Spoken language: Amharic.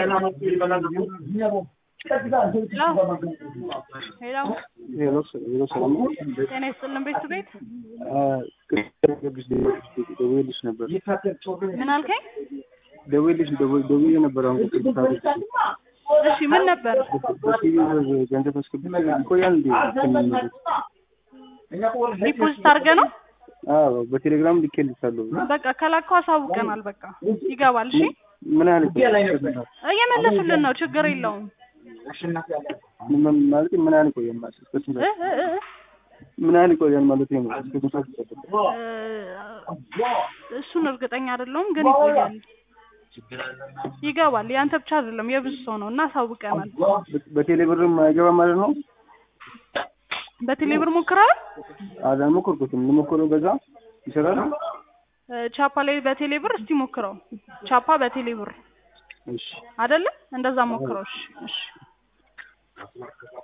ሄሎ ሄሎ ሄሎ፣ ሰላም ነው? ጤና ይስጥልን ቤቱ ቤት ገብሽ ደውዬልሽ ነበር። ምን አልከኝ? ደውዬልሽ ደውዬ ደውዬ ነበር። አሁን ቅድስት አለች። እሺ ምን ነበር? በሲቪ ገንዘብ አስገብቼ ይቆያል እንዴ? እስከሚመለስ? ዲፖዚት አድርገህ ነው? አዎ በቴሌግራም ልኬልሻለሁ። በቃ ከላከው አሳውቀናል። በቃ ይገባል። እሺ ምን ያህል ይቆያል? እየመለሱልን ነው። ችግር የለውም። ምን ማለት ምን ያህል ይቆያል ማለት እስከ ስንት እ እ እ ምን ያህል ይቆያል ማለት ነው? እስከ ስንት ሰዓት ይጠብቃል? እ እሱን እርግጠኛ አይደለሁም ግን ይቆያል። ይገባል። ያንተ ብቻ አይደለም የብዙ ሰው ነው እና አሳውቀናል። በቴሌ ብርም አይገባም ማለት ነው? በቴሌብር ሞክረሃል? አልሞከርኩትም። ልሞክረው በዛ ይሰራል? እ ቻፓ ላይ በቴሌብር እስቲ ሞክረው። ቻፓ በቴሌብር እሺ አይደለ? እንደዛ ሞክረው። እሺ እሺ